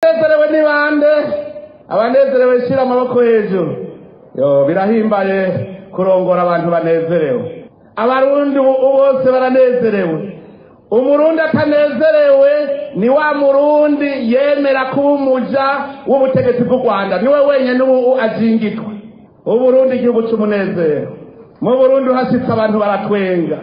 abanezerewe ni bande abanezerewe shyira amaboko hejuru yo birahimbaye kurongora abantu banezerewe abarundi ubu bose baranezerewe umurundi atanezerewe ni wa murundi yemera kuba umuja w'ubutegetsi bw'u rwanda niwe wenyine ubu ajingitwa uburundi igihugu cy'umunezero mu burundi uhashyitse abantu baratwenga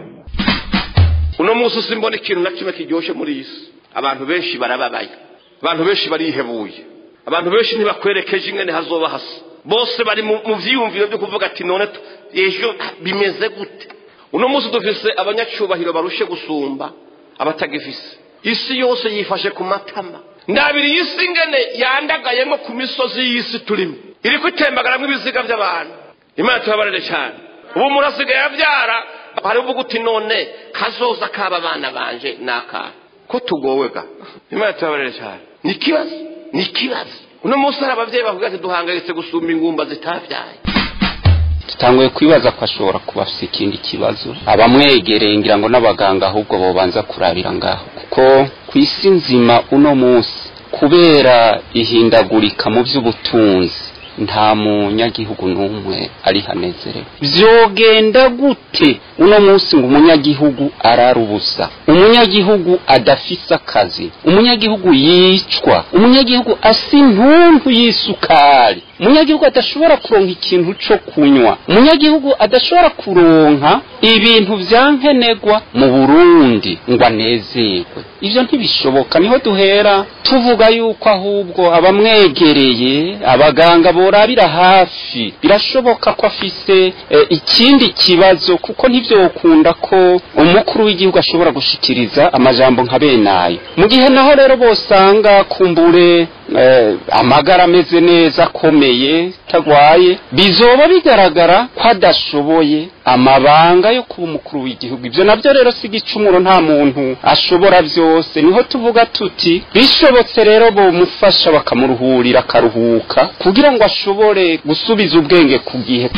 uno munsi simbona ikintu na kimwe kiryoshye muri iyi si abantu benshi barababaye abantu benshi barihebuye abantu benshi ntibakwerekeje ingene hazoba hasa bose bari mu vyiyumviro byo kuvuga ati none ejo bimeze gute uno munsi dufise abanyacyubahiro barushe gusumba abatagifise isi yose yifashe ku matama ndabiri iyi si ingene yandagayemo ku misozi y'isi turimo iri kwitembagaramwo ibiziga by'abantu imana tubabarire cyane ubu murasigaye abyara hari uvuga uti none kazoza kaba abana banje ni akahe ko tugowe ga imana tubabarire cyane ni ikibazo ni ikibazo uno munsi hari ababyeyi bavuga ati duhangayitse gusumba ingumba zitabyaye dutanguye kwibaza ko ashobora kuba afite ikindi kibazo abamwegereye ngira ngo n'abaganga ahubwo bobanza kurabira ngaho kuko ku isi nzima uno munsi kubera ihindagurika mu by'ubutunzi nta munyagihugu n'umwe ari hanezerewe byogenda gute uno munsi ngo umunyagihugu ararubusa umunyagihugu adafise akazi umunyagihugu yicwa umunyagihugu asa intuntu y'isukari umunyagihugu adashobora kuronka ikintu cyo kunywa umunyagihugu adashobora kuronka ibintu vya nkenegwa mu burundi ngo anezerwe ivyo ntibishoboka niho duhera tuvuga yuko ahubwo abamwegereye abaganga borabira hafi birashoboka ko afise e, ikindi kibazo kuko ntivyokunda ko umukuru w'igihugu ashobora gushikiriza amajambo nka benayo mu gihe naho rero bosanga kumbure eh, amagara ameze neza akomeye tagwaye bizoba bigaragara ko adashoboye amabanga yo kuba umukuru w'igihugu ibyo nabyo rero si igicumuro nta muntu ashobora byose niho tuvuga tuti bishobotse rero bomufasha bakamuruhurira akaruhuka kugira ngo ashobore gusubiza ubwenge ku gihe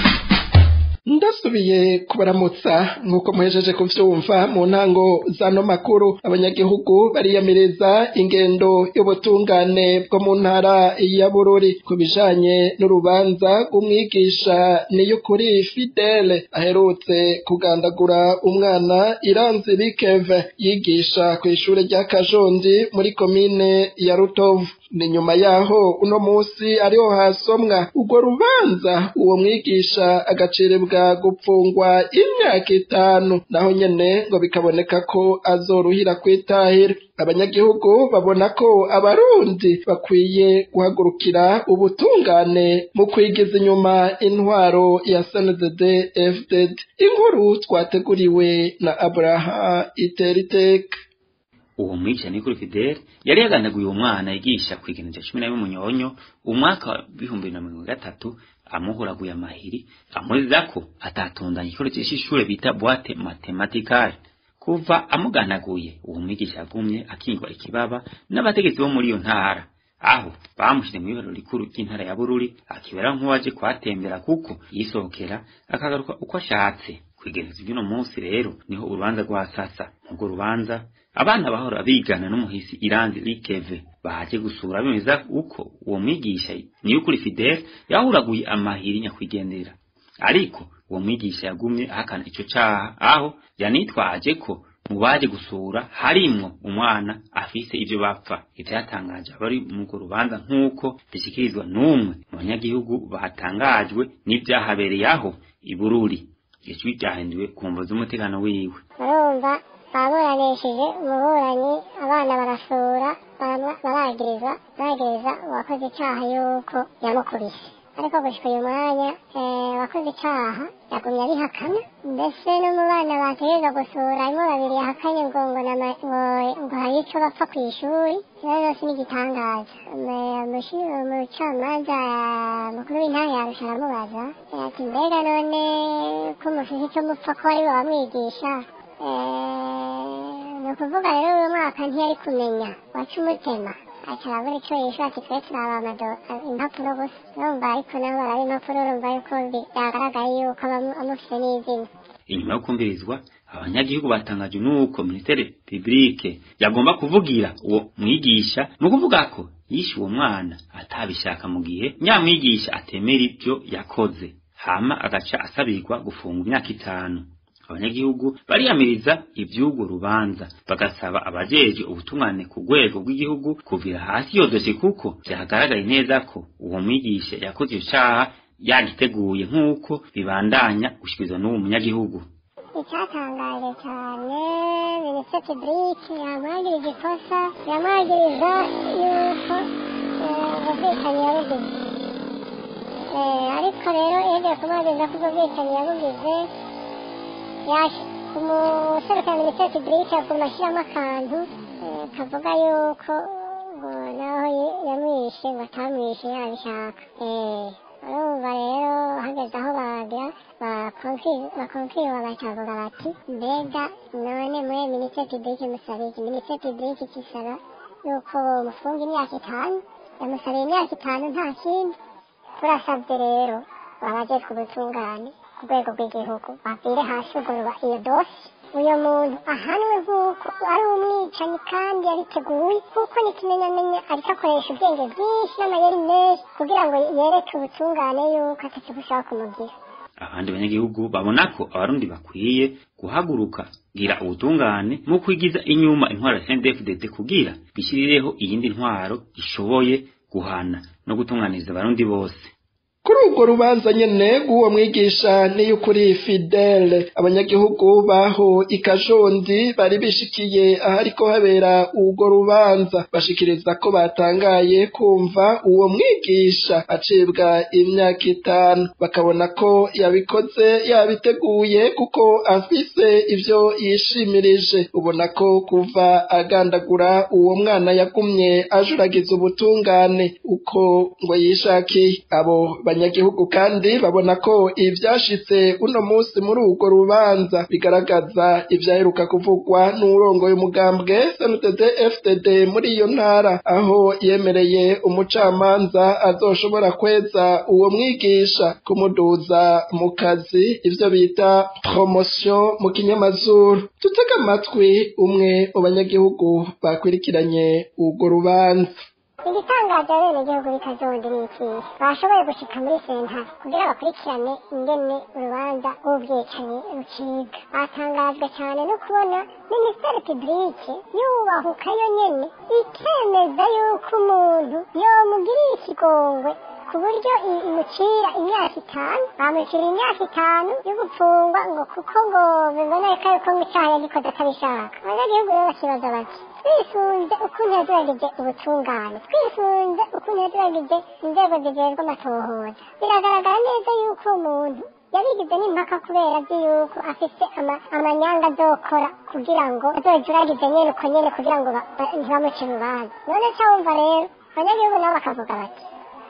ndasubiye kubaramutsa nk'uko muhejeje kuvyumva mu ntango zano makuru abanyagihugu bariyamiriza ingendo y'ubutungane bwo mu ntara ya bururi ku bijanye n'urubanza rw'umwigisha niyukuri fidele aherutse kugandagura umwana iranzi bikeve yigisha ku ishure rya kajondi muri komine ya rutovu ni nyuma yaho uno musi ariho hasomwa urwo rubanza uwo mwigisha agacirebwa gupfungwa imyaka itanu naho nyene ngo bikaboneka ko azoruhira kwitahira abanyagihugu babona ko abarundi bakwiye guhagurukira ubutungane mu kwigiza inyuma intwaro ya sndd fdd inkuru twateguriwe na abraha iteriteka uwo mwigisha ni kuri Fidel yari yagandaguye uwo mwana yigisha ku ikintu cya cumi na rimwe munyonyo umwaka wa bihumbi na mirongo gatatu amuhuraguye amahiri amuriza ko atatondanye igikoresho cy'ishure bita boite matematikale kuva amuganaguye uwo mwigisha yagumye akingwa ikibaba n'abategetsi bo muri iyo ntara aho bamushyire mu ibaro rikuru ry'intara ya bururi akibera nk'uwaje kuhatembera kuko yisohokera akagaruka uko ashatse kwigeneza iby'uno munsi rero niho urubanza rwasasa nk'urwo rubanza abana bahora bigana n'umuhisi iranzi rikeve baje gusura bemeza uko uwo mwigisha niyo kuri Fidel yahuraguye amahiri nyakwigendera ariko uwo mwigisha yagumye ahakana ico caha aho yanitwaje ko mu baje gusura harimwo umwana afise ivyo bapfa ivyo yatangaje abari mu rubanza nk'uko bishikirizwa n'umwe mu banyagihugu batangajwe n'ivyahabereye aho ibururi ijwi ryahinduwe ku mvo z'umutekano wiwe urumva baburanishije umuburanyi abana barasura baragiriza baragiriza uwakoze icyaha yuko yamukubise ariko gushika uyu mwanya wakoze icyaha yagumye abihakana mbese no mu bana bategereza gusura harimo babiri yahakanye ngo ngo ngo hari icyo bapfa ku ishuri rero yose ni igitangaza umucamanza mukuru w'intara yarusha aramubaza ati mbega none ko mufite icyo mupfa ko ari bo bamwigisha ni ukuvuga rero uyu mwaka ntiyari kumenya waca umutima aca arabura icyo yishyura ati twe turaba impapuro gusa urumva ariko nabo baraba impapuro urumva yuko byagaragaye yuko amufite n'izina inyuma yo kumvirizwa abanyagihugu batangaje nuko ministere publique yagomba kuvugira uwo mwigisha ni ukuvuga ko yishe uwo mwana atabishaka mu gihe nyamwigisha atemera ibyo yakoze hama agaca asabirwa gufungwa imyaka itanu abanyagihugu bariyamiriza ivy'urwo rubanza bagasaba abajeje ubutungane ku rwego rw'igihugu kuvira hasi iyo dosiye kuko vyagaragaye neza ko uwo mwigisha yakoze ico caha yagiteguye nk'uko bibandanya gushikirizwa n'uwo munyagihugu icyatangaje cyane minisitiri burike yamwagirije ikosa yamwagiriza yuko ubwicanyi yabugize ariko rero yagiye kumwagiriza ko ubwo bwicanyi yabugize umuserukira minisitiri burike aguma ashyiramo akantu kavuga yuko ngo naho yamwishe ngo atamwishe yabishaka urumva rero hageze aho bagira bakonfirima bakavuga bati mbega none muri minisitiri burike musaba iki minisitiri burike ikisaba yuko mufunga imyaka itanu yamusabiye imyaka itanu nta kindi turasabye rero babajejwe ubutungane ku rwego rw'igihugu bavire hasi ugorora iyo dosi uyu muntu ahanwe nk'uko ari umwicanyi kandi yabiteguye kuko ni ikimenyamenya ariko akoresha ubwenge bwinshi n'amayeri menshi kugira ngo yereke ubutungane yuko atatu bushaka kumugira abandi banyagihugu babona ko abarundi bakwiye guhaguruka gira ubutungane mu kwigiza inyuma intwaro ya CNDD-FDD kugira bishyirireho iyindi ntwaro ishoboye guhana no gutunganiriza abarundi bose kuri urwo rubanza nyene rw'uwo mwigisha niy'ukuri fidele abanyagihugu baho ikajondi bari bishikiye ahariko habera urwo rubanza bashikiriza ko batangaye kumva uwo mwigisha acibwa imyaka itanu bakabona ko yabikoze yabiteguye kuko afise ivyo yishimirije ubona ko kuva agandagura uwo mwana yagumye ajuragiza ubutungane uko ngo yishakiye abo abanyagihugu kandi babona ko ivyashitse uno musi muri urwo rubanza bigaragaza ivyaheruka kuvugwa n'urongoye umugambwe CNDD FDD muri iyo ntara aho yemereye umucamanza azoshobora kweza uwo mwigisha kumuduza mu kazi ivyo bita promotion mu kinyamazuru tutega amatwi umwe mu banyagihugu bakurikiranye urwo rubanza igitangaje bene igihugu bikazondi ni iki bashoboye gushika muri sentare kugira bakurikirane ingene urubanza rw'ubwicanyi rucibwa batangajwe cyane no kubona minisiteri publike yubahuka yo nyene ikemeza yuko umuntu yomugiriye ikigongwe ku buryo imucira imyaka itanu bamucira imyaka itanu yo gupfungwa ngo kuko ngo biboneka yuko mu icyaha yagikoze atabishaka abanyagihugu rero bakibaza bati twisunze ukuntu yagerageje ubutungane twisunze ukuntu yagerageje inzego zijejwe amatohoza biragaragara neza yuko umuntu yabigize n'impaka kubera azi yuko afise amanyanga azokora kugira ngo azojuragize nyene uko nyene kugira ngo ntibamuce urubanza none ca wumva rero abanyagihugu nabo bakavuga bati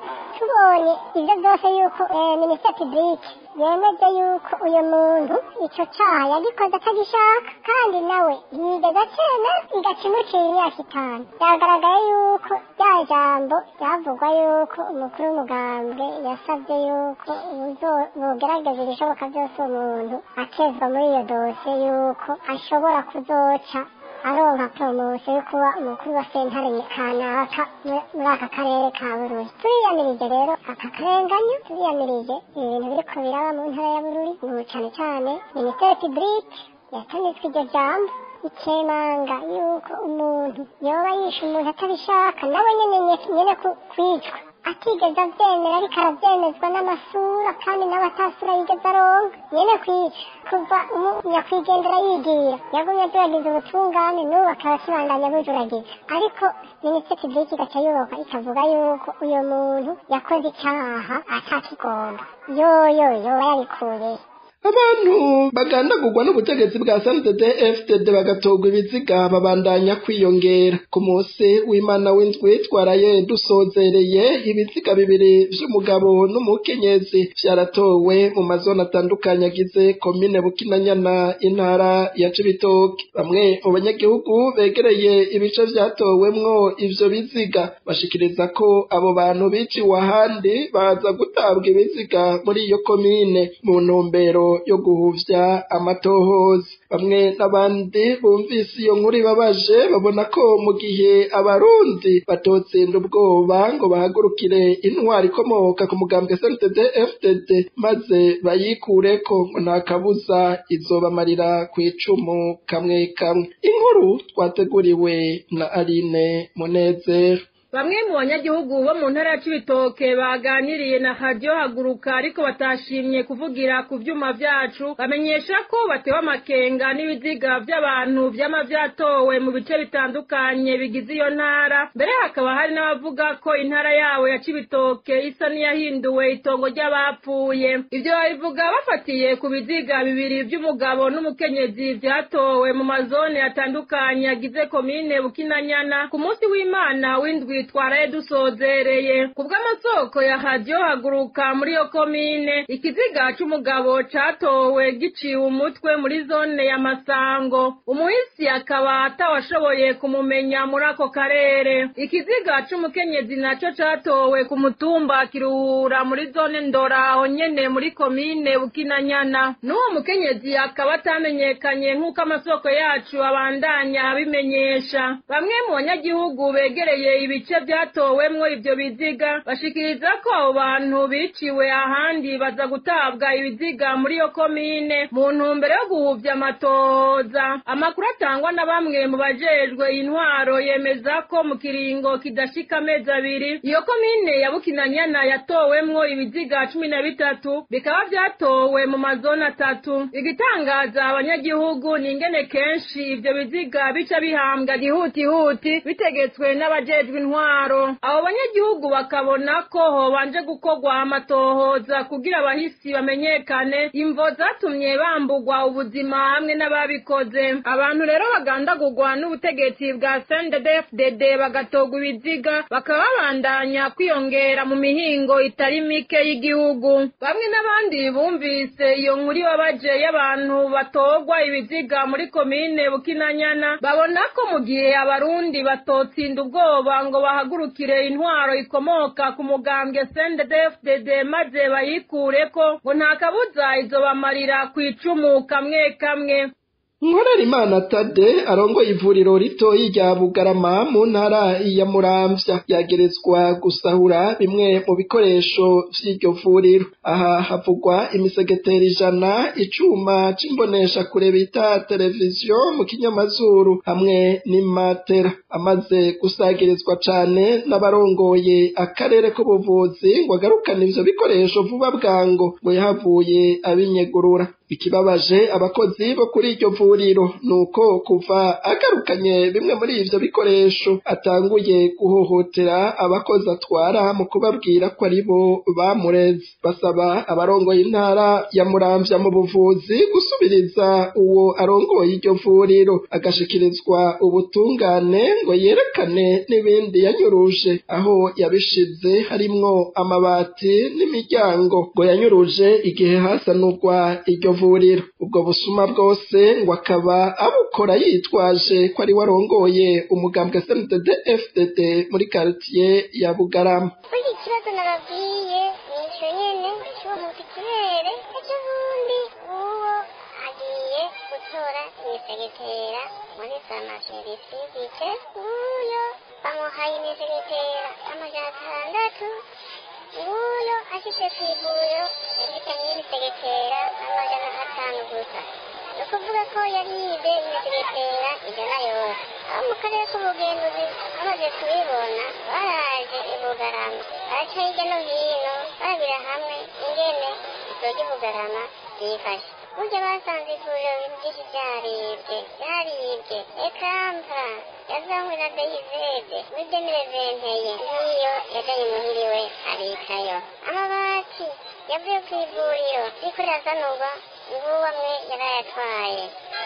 tubonye ibyo byose yuko minisitiri publike yemeje yuko uyu muntu icyo cyaha yagikoze atagishaka kandi nawe yigeze acena igaca imucira imyaka itanu byagaragaye yuko rya jambo ryavugwa yuko umukuru w'umugambwe yasabye yuko bugerageza ibishoboka byose umuntu akezwa muri iyo dosiye yuko ashobora kuzoca aronka poromosiyo yo kuba umukuru wa sentare kanaka muri aka karere ka bururi turiyamirije rero aka karenganyo turiyamirije ibintu biriko biraba mu ntara ya bururi ubu cane cane minisiteri publike yatanitswe iryo jambo ikemanga yuko umuntu yoba yishe umuntu atabishaka nawe nyene nyene kwicwa atigeze avyemera ariko aravyemezwa n'amasura kandi nawe atasura yigeze aronka nyene kwica kuva nyakwigendera yigira yagumye ajuragiza ubutungane n'ubu akaba akibandanya bujuragiza ariko minisitiri publike igaca yubaka ikavuga yuko uyo muntu yakoze icaha atakigomba yoyo yoba yabikuye abantu bagandagurwa n'ubutegetsi bwa SNDD FDD bagatogwa ibiziga babandanya kwiyongera ku munsi w'Imana w'indwi twaraye dusozereye ibiziga bibiri vy'umugabo n'umukenyezi vyaratowe mu mazona atandukanye agize komine Bukinanyana intara ya Cibitoke bamwe mu banyagihugu begereye ibice vyatowemwo ivyo biziga bashikiriza ko abo bantu biciwe ahandi baza gutabwa ibiziga muri iyo komine mu ntumbero ntumbero yo guhuvya amatohoza bamwe n'abandi bumvise iyo nkuru ibabaje babona ko mu gihe abarundi batotsinda ubwoba ngo bahagurukire intwari ikomoka ku mugambwe SNDD FDD maze bayikureko ngo nta kabuza izobamarira ku icumu kamwe kamwe inkuru twateguriwe na Aline Munezero Bamwe mu banyagihugu bo mu ntara ya Cibitoke baganiriye na Radio Haguruka ariko batashimye kuvugira ku vyuma vyacu bamenyesha ko batewe amakenga n'ibiziga vy'abantu vyama vyatowe mu bice bitandukanye bigize iyo ntara mbere hakaba hari n'abavuga ko intara yabo ya Cibitoke isa n'iyahinduwe itongo ry'abapfuye ivyo babivuga bafatiye ku biziga bibiri vy'umugabo n'umukenyezi vyatowe mu mazone atandukanye agize komine Bukinanyana ku munsi w'Imana w'indwi twaraye dusozereye ku bw'amasoko ya hadiyo haguruka muri iyo komine ikiziga c'umugabo catowe giciwe umutwe muri zone ya masango umuhisi akaba atawashoboye kumumenya muri ako karere ikiziga c'umukenyezi naco catowe ku mutumba kiruhura muri zone ndora aho nyene muri komine bukinanyana n'uwo mukenyezi akaba atamenyekanye nk'uko amasoko yacu abandanya abimenyesha bamwe mu banyagihugu begereye ibice bice vyatowemwo ivyo biziga bashikiriza ko abo bantu biciwe ahandi baza gutabwa ibiziga muri iyo komine mu ntumbero yo guhuvya amatohoza amakuru atangwa na bamwe mu bajejwe intwaro yemeza ko mu kiringo kidashika amezi abiri iyo komine ya bukinanyana yatowemwo ibiziga cumi na bitatu bikaba vyatowe mu mazoni atatu igitangaza abanyagihugu ni ingene kenshi ivyo biziga bica bihambwa gihutihuti bitegetswe n'abajejwe intwaro abo banyagihugu bakabona ko hobanje gukorwa amatohoza kugira abahisi bamenyekane imvo zatumye bambugwa ubuzima hamwe n'ababikoze abantu rero bagandagurwa n'ubutegetsi bwa CNDD-FDD bagatogwa ibiziga bakaba babandanya kwiyongera mu mihingo itari mike y'igihugu bamwe n'abandi bumvise iyo nkuru ibabaje y'abantu batogwa ibiziga muri komine bukinanyana babona ko mu gihe abarundi batotsinda ubwoba ngo bahagurukire intwaro ikomoka ku mugambwe CNDD-FDD maze bayikureko ngo nta kabuza izobamarira ku icumu kamwe kamwe Nkorera Imana Tade arongoye ivuriro ritoyi rya Bugarama mu ntara ya Muramvya yagerezwa gusahura bimwe mu bikoresho vy'iryo vuriro aha havugwa imisegeteri ijana icuma c'imbonesha kure bita televiziyo mu kinyamazuru hamwe n'imatera amaze gusagirizwa cane n'abarongoye akarere k'ubuvuzi ngo agarukane ivyo bikoresho vuba bwango ngo yahavuye abinyegurura ikibabaje abakozi bo kuri iryo vuriro nuko kuva agarukanye bimwe muri ivyo bikoresho atanguye guhohotera abakozi atwara mu kubabwira ko ari bo bamureze basaba abarongoye intara ya muramvya mu buvuzi gusubiriza uwo arongoye iryo vuriro agashikirizwa ubutungane ngo yerekane n'ibindi yanyuruje aho yabishize harimwo amabati n'imiryango ngo yanyuruje igihe hasanurwa iryo vuriro ubwo busuma bwose ngo akaba abukora yitwaje ko ari warongoye umugambwe SNDD FDD muri quartier ya Bugarama burya ikibazo nababwiye ni ico nyene cy'umuntu kirere ejo bundi uwo agiye gutora imisegetera muri farumasi bite uyo bamuhaye imisegetera amajana atandatu nguyo ashyize ku ivuriro yahitanye y'imisegetera amajana atanu gusa ni ukuvuga ko yari yize imisegetera ijana yose abo mu karere k'ubugenzuzi bamaze kubibona baraje i bugarama baraca hirya no hino barabira hamwe ingene isoko ry'i bugarama ryifashe burya basanze ivuriro ibintu byinshi byaribwe byaribwe ekampa yazanywe na deyivede muri demire venteye nk'iyo yajanye muhiriwe abikayo amabati yavuye ku ivuriro riko rirasanurwa nguwo amwe yarayatwaye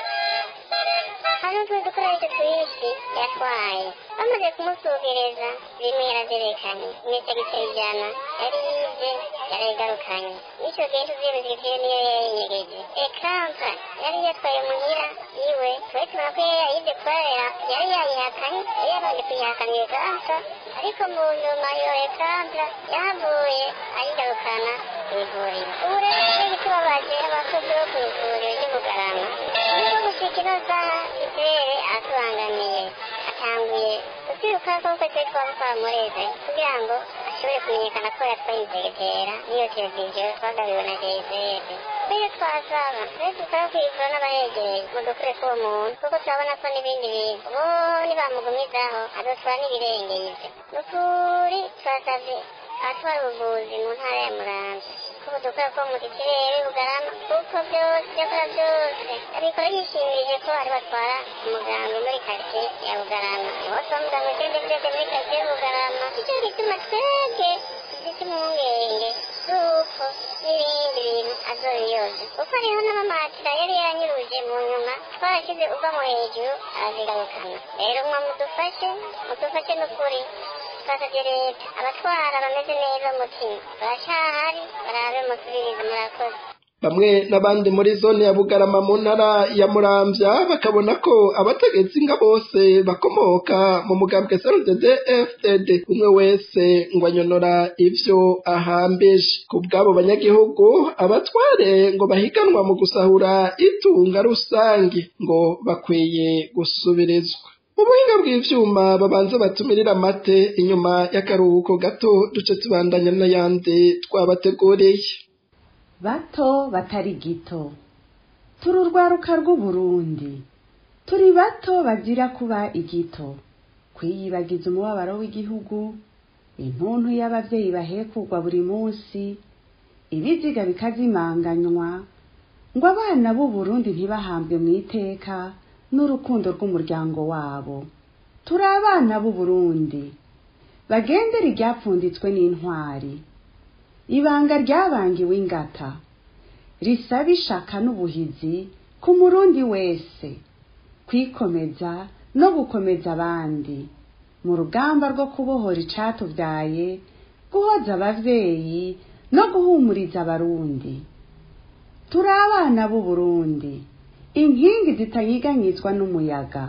hari n'utundi dukoresho twinshi yatwaye bamaze kumusugereza bimwe yaravyerekanye imisegetero ijana yari yivye yarayigarukanye n'ico gihe tuziye imisegetero niyo yayinyegeje ekampa yari yatwaye muhira iwe twe tubona ko yari yayivye kubarera yari yayihakanye yari yabanje kuyihakana iyo kampa ariko mu nyuma iyo ekampa yahavuye ayigarukana kw'ivuriro ubu rero igitubabaje abakozi bo ino saha ikirere atubangamiye atanguye kutwiruka koko twe twabikora mureze kugira ngo ashobore kumenyekana ko yatwaye inzegera n'iyo televiziyo twagabiwe na jezere rero twasaba rero dukora kwivura n'abayegereye ngo dukure k'uwo muntu kuko turabona ko n'ibindi bintu bo nibamugumizaho adutwara n'ibirengeye ivyo ni ukuri twasavye abatwara ubuvuzi mu ntara ya muramvya kuko dukora ko mu kirere bugarama kuko byose byakora byose abikora yishimije ko ari batwara umuganga muri karitsiye ya bugarama bose bamuganga ugende byose muri karitsiye ya bugarama icyo gituma twebwe dufite impungenge z'uko n'ibindi bintu azobiyoza kuko hariho n'amamatira yari yaranyuruje mu nyuma twarashyize uva mu hejuru arazigarukana rero mwa mudufashe mudufashe n'ukuri twasabye leta abatwara bameze neza umutima baracahari barabe musubirize murakoze bamwe n'abandi muri zone ya bugarama mu ntara ya muramvya bakabona ko abategetsi nga bose bakomoka mu mugambwe cndd fdd umwe wese ngo anyonora ivyo ahambije ku bw'abo banyagihugu abatware ngo bahiganwa mu gusahura itunga rusange ngo bakwiye gusubirizwa mu buhinga bw'ivyuma babanza batumirira amate inyuma y'akaruhuko gato duce tubandanya n'ayandi twabateguriye bato batari gito turi urwaruka rw'uburundi turi bato bazira kuba igito kwiyibagiza umubabaro w'igihugu intuntu y'abavyeyi bahekugwa buri munsi ibiziga bikazimanganywa ngo abana b'uburundi ntibahambwe mu iteka n'urukundo rw'umuryango wabo turi abana b'uburundi bagendera iryapfunditswe n'intwari ibanga ryabangiwe ingata risaba ishaka n'ubuhizi ku murundi wese kwikomeza no gukomeza abandi mu rugamba rwo kubohora icatuvyaye guhoza abavyeyi no guhumuriza abarundi turi abana b'uburundi inkingi zitanyiganyizwa n'umuyaga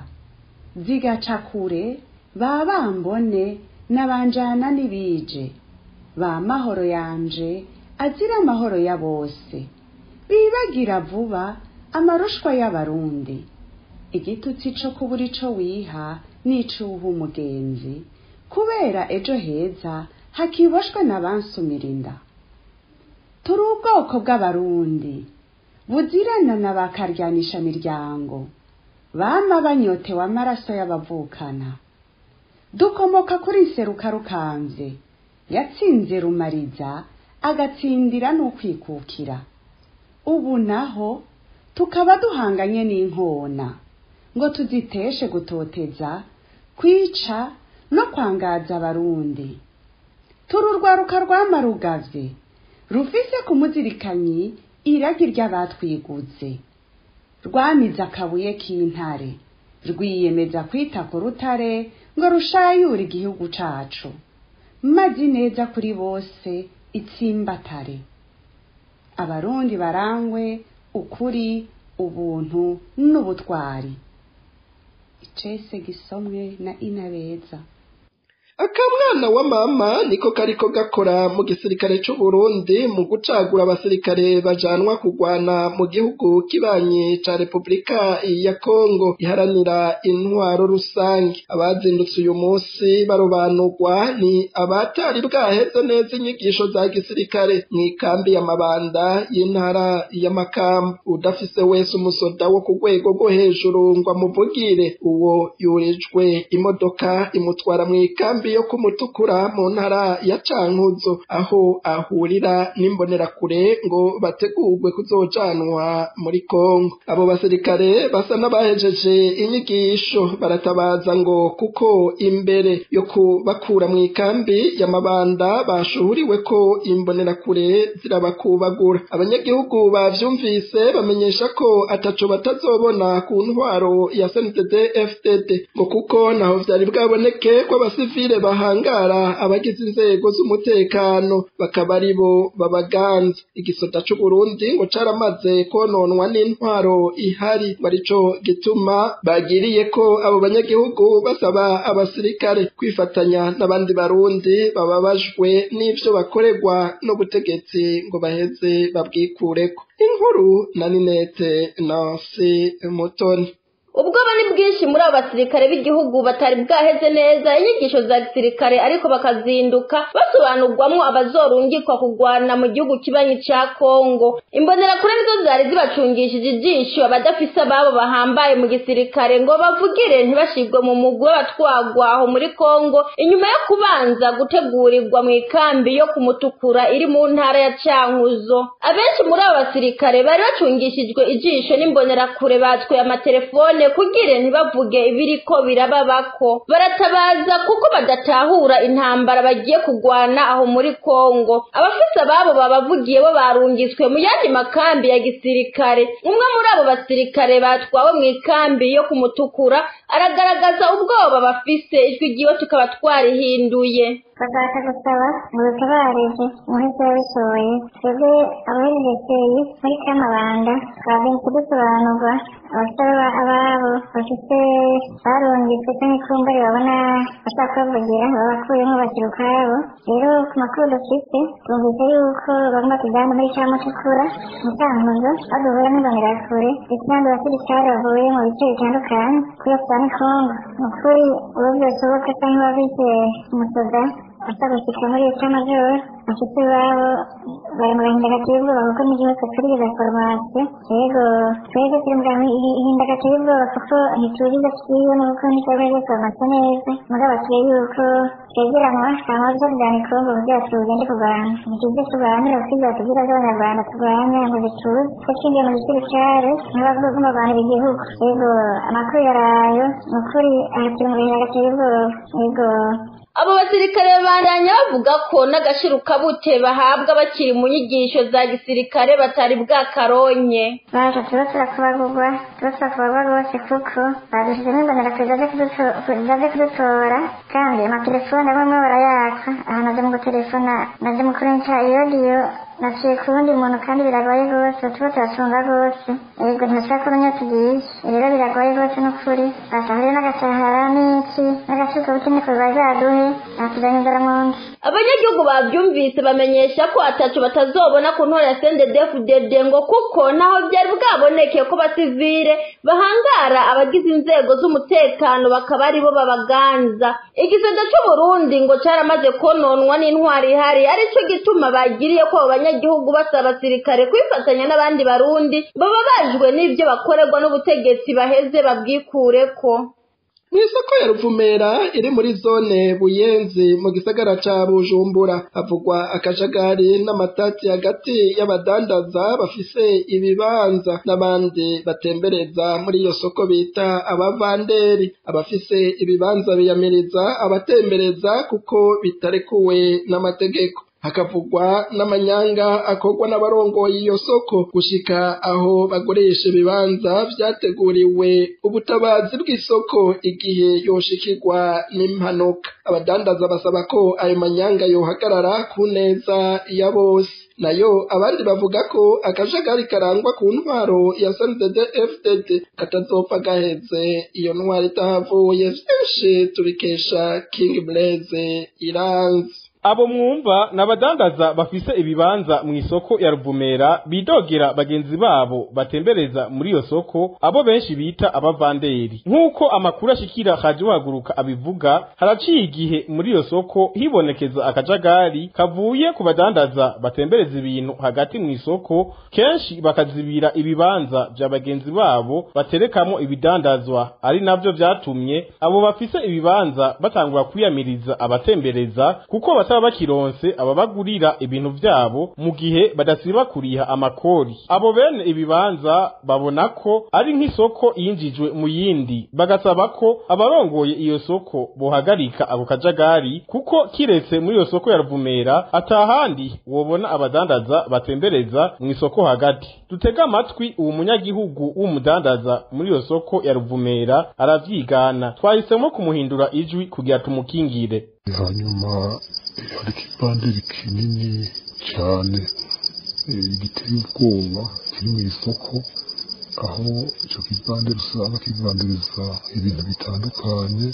zigaca kure ba bambone n'abanjana n'ibije ba mahoro yanje azira amahoro ya bose bibagira vuba amarushwa y'abarundi igitutsi co kubura ico wiha n'icuha umugenzi kubera ejo heza hakiboshwe n'abansumira inda turi ubwoko bw'abarundi buzirana na bakaryanisha miryango bama banyotewe amaraso y'abavukana dukomoka kuri nseruka rukamvye yatsinze rumariza agatsindira n'ukwikukira ubu naho tukaba duhanganye n'inkona ngo tuziteshe gutoteza kwica no kwangaza abarundi turi urwaruka rwamarugavye rufise ku muzirikanyi iragi ry'abatwiguze rwamize akabuye k'intare rwiyemeza kwita ku rutare ngo rushayure igihugu cacu mazi neza kuri bose itsimbatare abarundi barangwe ukuri ubuntu n'ubutwari icese gisomwe na inabeza akamwana wa mama niko kariko gakora mu gisirikare c'u Burundi mu gucagura abasirikare bajanwa kugwana mu gihugu kibanyi ca Republika ya Kongo iharanira intwaro rusange abazindutse uyu munsi barobanurwa ni abatari bwaheze neza inyigisho za gisirikare mu ikambi ya mabanda y'intara ya Makamba udafise wese umusoda wo ku rwego rwo hejuru ngo amuvugire uwo yurijwe imodoka imutwara mu ikambi yo kumutukura mu ntara ya Cankuzo aho ahurira n'imbonerakure ngo bategurwe kuzojanwa muri Kongo abo basirikare basa n'abahejeje inyigisho baratabaza ngo kuko imbere yo kubakura mu ikambi ya mabanda bashuhuriwe ko imbonerakure zirabakubagura abanyagihugu bavyumvise bamenyesha ko ataco batazobona ku ntwaro ya SNDD FDD ngo kuko naho vyari bwaboneke ko abasivile bahangara abagize inzego z'umutekano bakaba ari bo babaganza igisota c'u Burundi ngo caramaze kononwa n'intwaro ihari barico gituma bagiriye ko abo banyagihugu basaba abasirikare kwifatanya n'abandi barundi bababajwe n'ivyo bakorerwa n'ubutegetsi ngo baheze babwikureko inkuru na Ninete Nancy Mutoni ubwoba ni bwinshi muri abo basirikare b'igihugu batari bwaheze neza inyigisho za gisirikare ariko bakazinduka basobanurwamwo abazorungikwa kugwana mu gihugu kibanyi ca kongo imbonerakure nizo zari zibacungishije ijisho abadafise ababo bahambaye mu gisirikare ngo bavugire ntibashirwe mu mugwi w'abatwagwa aho muri kongo inyuma yo kubanza gutegurirwa mu ikambi yo kumutukura iri mu ntara ya cankuzo abenshi muri abo basirikare bari bacungishijwe ijisho n'imbonerakure batwaye amatelefone kugire ntibavuge ibiriko birababako baratabaza kuko badatahura intambara bagiye kugwana aho muri kongo abafise ababo babavugiye bo barungitswe mu yandi makambi ya gisirikare umwe muri abo basirikare batwawe mu ikambi yo kumutukura aragaragaza ubwoba bafise ijwi ryiwe tukaba twarihinduye bashaka gusaba ngo dutabarize umuhisi wabishoboye twebwe abahererekeye muri kamabanda twagenze kudusobanurwa abasaba ababo bafite barungitswe cyangwa ikumbari babona bashaka kubavugira babakuyemo bashyira ukwabo rero ku makuru dufite twumvise yuko bagomba kujyana muri cya mutukura mu cyankuzo aho duhura n'imbonerakure ndetse n'abandi basirikare bavuye mu bice bitandukanye kuri afurika kongo ni ukuri uwo byose ubuka cyangwa wabise umusoda asa gushyika muri leta majoro bafite iwabo bari mu gahinda gateye ubwoba kuko n'igihugu turigeza foromasiyo yego twebwe turi mu gahinda gateye ubwoba kuko ntituzi ibyo twiwe n'uko ntitwebwe foromasiyo neza mugabo tuye yuko twegeranwa hama byo kujyana ikongo kugira tugende kurwana ntituzi turwanira kuko ibyo batubwira by'abanyarwanda turwanya ngo bituze ko twinjiye mu gisirikare n'abagomba abantu b'igihugu yego amakuru yarayo ni ukuri aha turi mu gahinda gateye ubwoba yego abo basirikare babandanya bavuga ko n'agashirukabute bahabwa bakiri mu nyigisho za gisirikare batari bwakaronye baje tuba turakubagurwa tuba turakubagwa rwose kuko badushyizemo imbonerakure zaje kudutora kandi amatelefone amwe amwe barayaka aha naje mu gutelefona naje mu kurenca iyodiyo naciye ku wundi muntu kandi biragoye rwose tuba turacunga rwose yego ntibashaka kumenya tugiye rero biragoye rwose n'ukuri basahuriye n'agasahara n'iki n'agasukabuti niko bazaduhe natuzanye inzara mu nda abanyagihugu bavyumvise bamenyesha ko ataco batazobona ku ntora ya CNDD-FDD ngo kuko naho byari bwaboneke ko basivile bahangara abagize inzego z'umutekano bakaba aribo babaganza igisata c'uburundi ngo caramaze kononwa n'intwari ihari arico gituma bagiriye ko abo banyagihugu basaba abasirikare kwifatanya n'abandi barundi baba bajwe n'ivyo bakorerwa n'ubutegetsi baheze babwikureko mw'isoko ya ruvumera iri muri zone buyenzi mu gisagara ca bujumbura havugwa akajagari n'amatati hagati y'abadandaza bafise ibibanza n'abandi batembereza muri iyo soko bita abavanderi abafise ibibanza biyamiriza abatembereza kuko bitarekuwe n'amategeko hakavugwa n'amanyanga akorwa n'abarongoye iyo soko gushika aho bagurisha ibibanza vyateguriwe ubutabazi bw'isoko igihe yoshikirwa n'impanuka abadandaza basaba ko ayo manyanga yohagarara ku neza ya bose nayo abandi bavuga ko akajagari karangwa ku ntwaro ya SNDD FDD katazopfa gaheze iyo ntwaro itahavuye vyinshi tubikesha King Blaze iranzi abo mwumva n'abadandaza bafise ibibanza mu isoko ya ruvumera bidogera bagenzi babo batembereza muri iyo soko abo benshi bita abavanderi nk'uko amakuru ashikira haje uhaguruka abivuga haraciye igihe muri iyo soko hibonekeza akajagari kavuye ku badandaza batembereza ibintu hagati mu isoko kenshi bakazibira ibibanza vya bagenzi babo baterekamo ibidandazwa ari navyo vyatumye abo bafise ibibanza batangura kwiyamiriza abatembereza kuko bata bataba bakironse ababagurira ibintu vyabo mu gihe badasiba kuriha amakori abo bene ibibanza babona ko ari nk'isoko yinjijwe mu yindi bagasaba ko abarongoye iyo soko bohagarika ako kajagari kuko kiretse muri iyo soko ya ruvumera atahandi wobona abadandaza batembereza mu isoko hagati dutega amatwi uwo munyagihugu w'umudandaza muri iyo soko ya ruvumera aravyigana twahisemo kumuhindura ijwi kugira tumukingire hanyuma hari ikibanderi kinini cyane giteye ubwoba kiri mu isoko aho icyo kibanderi usanga kivandiriza ibintu bitandukanye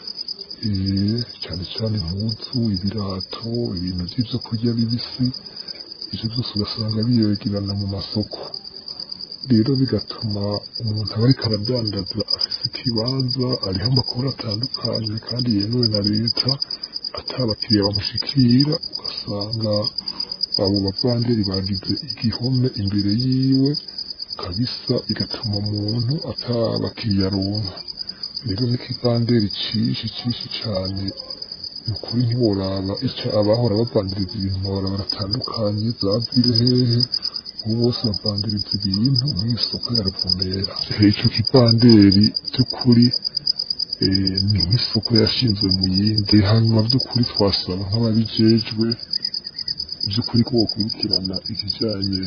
cyane cyane impuzu ibirato ibintu by'ibyo kurya bibisi ibyo byose ugasanga biyogerana mu masoko rero bigatuma umuntu aba ariko aradandaza afite ikibanza ariho amakuru atandukanye kandi yemewe na leta atabakiriya bamushikira ugasanga abo bavanderi bagize igihome imbere yiwe kabisa bigatuma umuntu atabakiriya aronka rero n'ikivanderi cishi cishi cane ni ukuri ntiworaba ico abahora bavandiriza ibintu bahora baratandukanye zavire hehe ubu bose bavandiriza ibintu mw'isoko ya ruvumera ico kivanderi vy'ukuri ni nk'isoko yashinzwe mu yindi hanyuma vy'ukuri twasaba nk'ababijejwe vy'ukuri ko bokurikirana ikijanye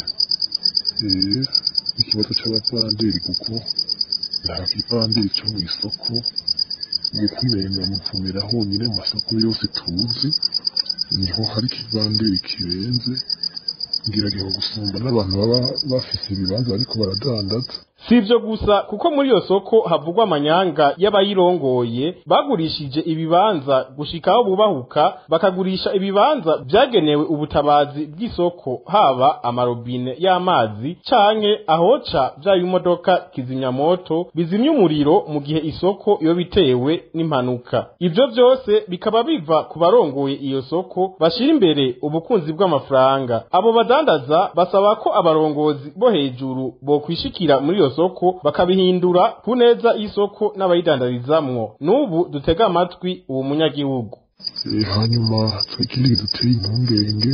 ikibazo c'abavanderi kuko nta kivanderi co mw'isoko gukumenga muvumera honyine mu masoko yose tuzi niho hari ikivanderi kirenze ngiragiho gusumba n'abantu baba bafise ibibanza ariko baradandaza si ibyo gusa kuko muri iyo soko havugwa amanyanga y'abayirongoye bagurishije ibibanza gushika aho bubahuka bakagurisha ibibanza byagenewe ubutabazi bw'isoko haba amarobine y'amazi canke ahoca bya bimodoka kizimyamoto bizimya umuriro mu gihe isoko iyo bitewe n'impanuka ibyo byose bikaba biva ku barongoye iyo soko bashira imbere ubukunzi bw'amafaranga abo badandaza basaba ko abarongozi bo hejuru bokwishikira muri iyo soko bakabihindura ku neza y'isoko n'abayidandarizamwo n'ubu dutega amatwi uwo munyagihugu hanyuma ikindi duteye impungenge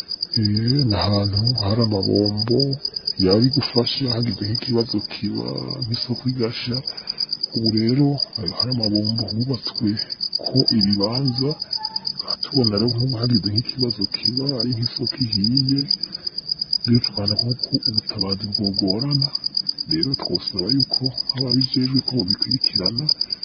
ni ahantu hari amabombo yaba igufasha hagize nk'ikibazo kiba nk'isoko igasha ubu rero hari amabombo hubatswe ko ibibanza tubona rero nk'ubu hagize nk'ikibazo kiba ari nk'isoko ihiye rero tukabona nk'uko ubutabazi bwogorana rero twosaba yuko ababijejwe ko bobikurikirana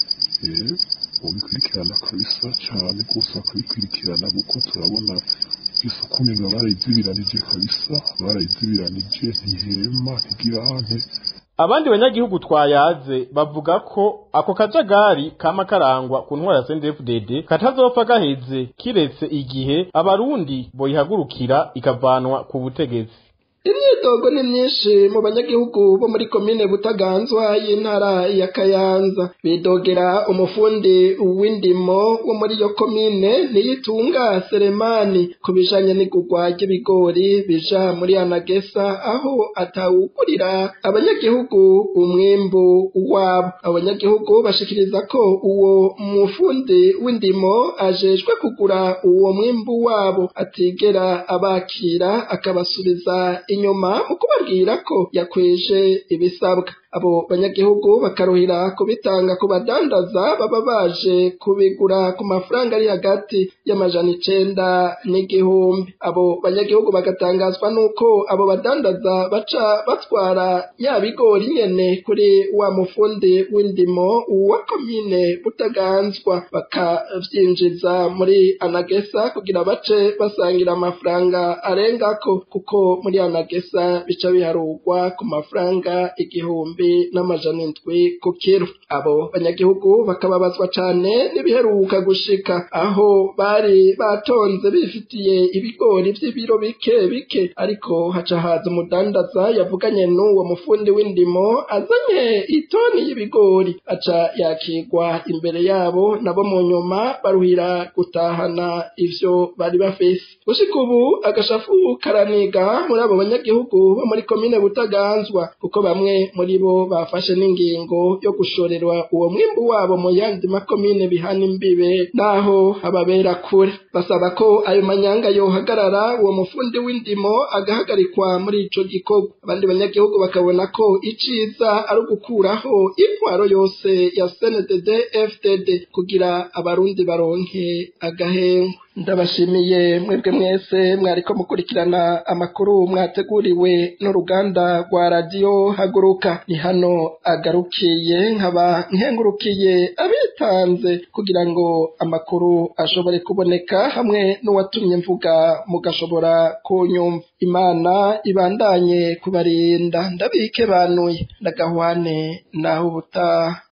bobikurikirana kabisa cane rwose bakabikurikirana kuko turabona isoko umenga barayizibiranije kabisa barayizibiranije ntihema ntigirante abandi banyagihugu twayaze bavuga ko ako kajagari kama karangwa ku ntwara ya CNDD-FDD katazopfa gaheze kiretse igihe abarundi boyihagurukira ikavanwa ku butegetsi imyidogo ni myinshi mu banyagihugu bo muri komine butaganzwa y'intara ya kayanza bidogera umufundi w'indimo wo muri iyo komine niyitunga seremani ku bijanye n'igurwa ry'ibigori bija muri anagesa aho atawugurira abanyagihugu umwimbu wabo abanyagihugu bashikiriza ko uwo mufundi w'indimo ajejwe kugura uwo mwimbu wabo atigera abakira akabasubiza inyuma mu kubabwira ko yakweje ibisabwa abo banyagihugu bakaruhira kubitanga ku badandaza baba baje kubigura ku mafaranga ari hagati y'amajana icenda n'igihumbi abo banyagihugu bagatangazwa n'uko abo badandaza baca batwara ya bigori nyene kuri wa mufundi w'indimo wa komine butaganzwa bakavyinjiza muri anagesa kugira bace basangira amafaranga arengako kuko muri anagesa bica biharurwa ku mafaranga igihumbi n'amajana indwi ku kiro abo banyagihugu bakababazwa cane n'ibiheruka gushika aho bari batonze bifitiye ibigori vy'ibiro bike bike ariko haca haza umudandaza yavuganye n'uwo mufundi w'indimo azanye itoni y'ibigori aca yakigwa imbere yabo nabo mu nyuma baruhira gutahana ivyo bari bafise gushika ubu agashafu karaniga muri abo banyagihugu bo muri komine butaganzwa kuko bamwe muri bo bafashe n'ingingo yo gushorerwa uwo mwimbu wabo mu yandi makomine bihana imbibe naho ababera kure basaba ko ayo manyanga yohagarara uwo mufundi w'indimo agahagarikwa muri ico gikorwa abandi banyagihugu bakabona ko iciza ari ugukuraho intwaro yose ya CNDD FDD kugira abarundi baronke agahengwa ndabashimiye mwebwe mwese mwariko mukurikirana amakuru mwateguriwe n'uruganda rwa radiyo haguruka ni hano agarukiye nkaba nkengurukiye abitanze kugira ngo amakuru ashobore kuboneka hamwe n'uwatumye mvuga mugashobora kunyumva imana ibandanye kubarinda ndabike banuye ndagahwane naho ubutaha